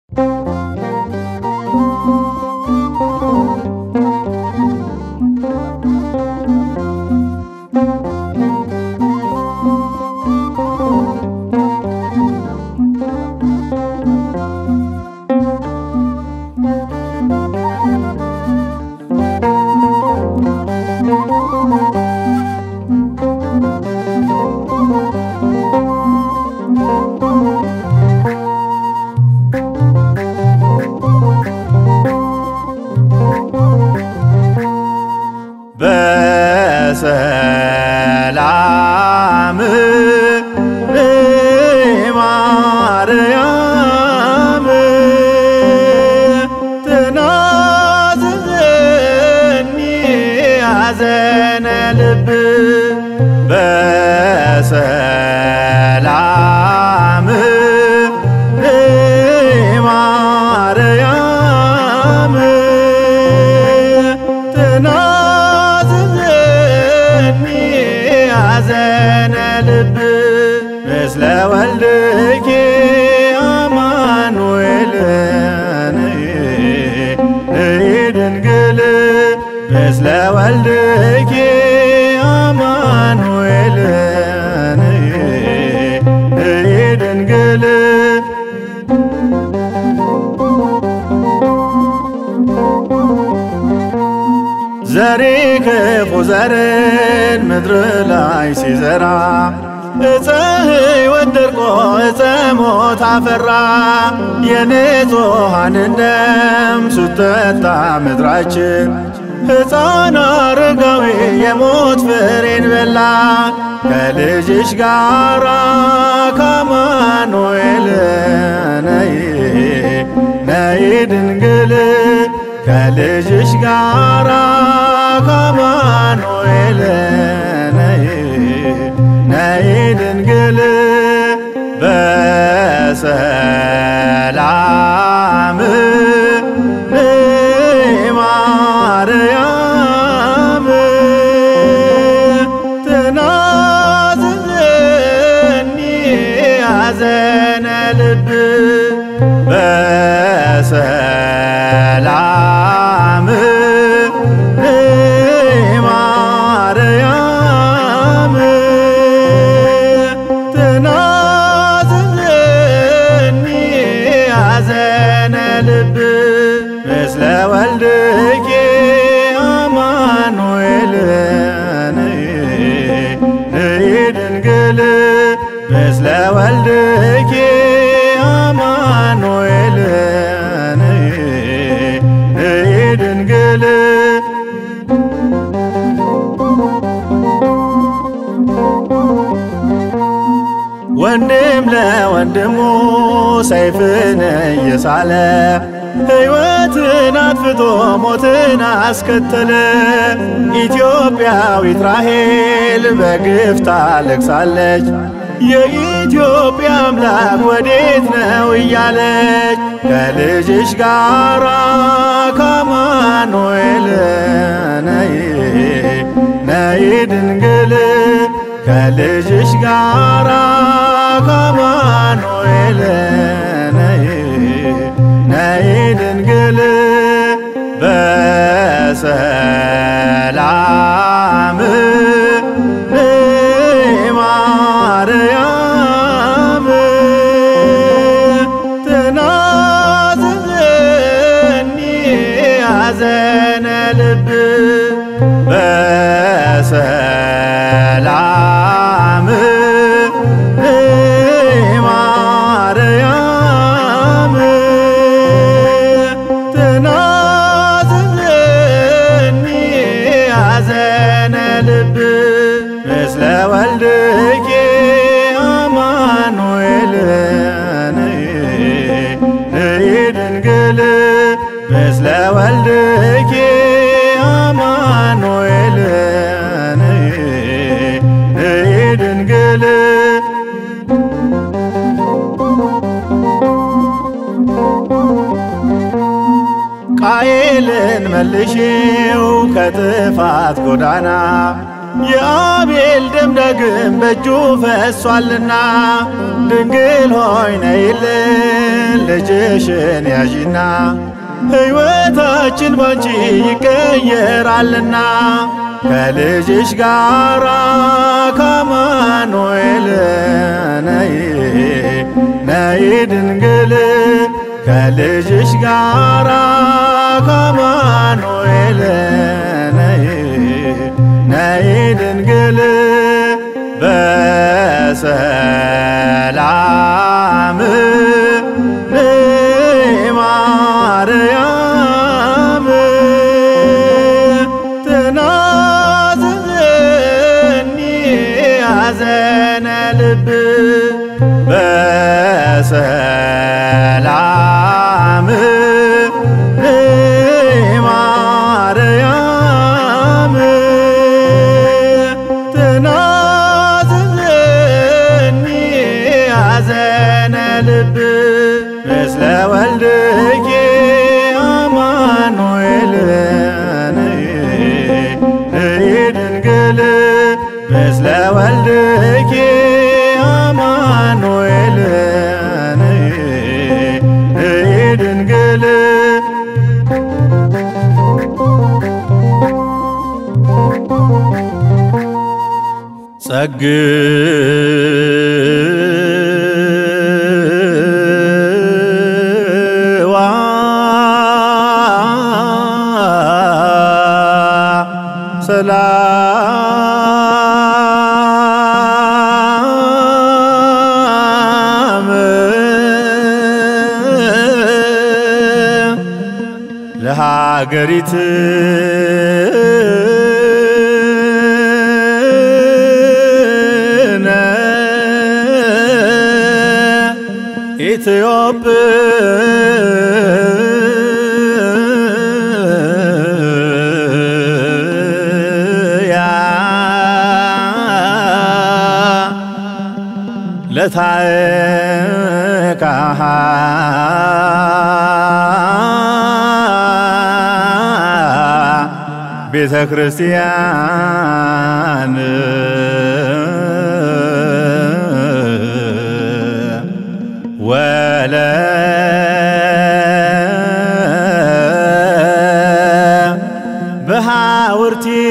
በሰላም ማርያም ትናዝዘኒ ሐዘነ ልብ በሰላም ማርያም ትናዝዘኒ ሐዘነ ልብ ምስለ ወልድኪ አማኑኤል ነይ ድንግል ምስለ ወልድኪ አማኑኤል ነይ ድንግል ዘሪ ክፉ ዘርን ምድር ላይ ሲዘራ እፀ ሕይወት ደርቆ እፀ ሞት አፈራ የንጹሐንን ደም ስትጠጣ ምድራችን ሕፃን አረጋዊ የሞት ፍሬን በላ ከልጅሽ ጋራ ከአማኑኤል ነይ ነይ ድንግል ከልጅሽ ጋራ ከአማኑኤል ነይ ነይ ድንግል በሰላም ማርያም ትናዝዘኒ ሐዘነ ልብ በሰላም ማርያም ትናዝዘኒ ሐዘነ ልብ ምስለ ወልድኪ አማኑኤል ነይ ነይ ድንግል ምስለ ወልድኪ አማኑኤል ነይ ነይ ድንግል ወንድም ለወንድሙ ሰይፍን እየሳለ ሕይወትን አጥፍቶ ሞትን አስከተለ። ኢትዮጵያዊት ራሔል በግፍ ታለቅሳለች። የኢትዮጵያ አምላክ ወዴት ነው እያለች ከልጅሽ ጋራ ከአማኑኤል ነይ ነይ ድንግል ከልጅሽ ጋራ ከአማኑኤል ነይ ነይ ድንግል በሰላም ማርያም ትናዝዘኒ ሐዘነ ልብ በሰላም ማርያም ትናዝዘኒ ሐዘነ ልብ ምስለ ወልድኪ አማኑኤል ነይ ነይ ድንግል ምስለ ወልድኪ አማኑኤል ነይ ነይ ድንግል ቃየልን መልሽው ከጥፋት ጎዳና የአቤል ደም ዳግም በእጁ ፈሷልና ድንግል ሆይ ነይልን ልጅሽን ያዢና ሕይወታችን ባንቺ ይቀየራልና ከልጅሽ ጋራ ከአማኑኤል ነይ ነይ ድንግል ከልጅሽ ጋራ ከአማኑኤል ነይ ነይ ድንግል በሰላም ነይ ማርያም ትናዝዘኒ ሐዘነ ልብ በሰላም ነይ ማርያም ትናዝዘኒ ሐዘነ ልብ ምስለ ወልድኪ አማኑኤል ነይ ነይ ድንግል ምስለ ወልድኪ አማኑኤል ነይ ነይ ድንግል ጸግዋ ሰላም ለሃገሪት ኢትዮጵያ ለታዕካሃ ቤተ ክርስቲያን ወለ በሃውርቲ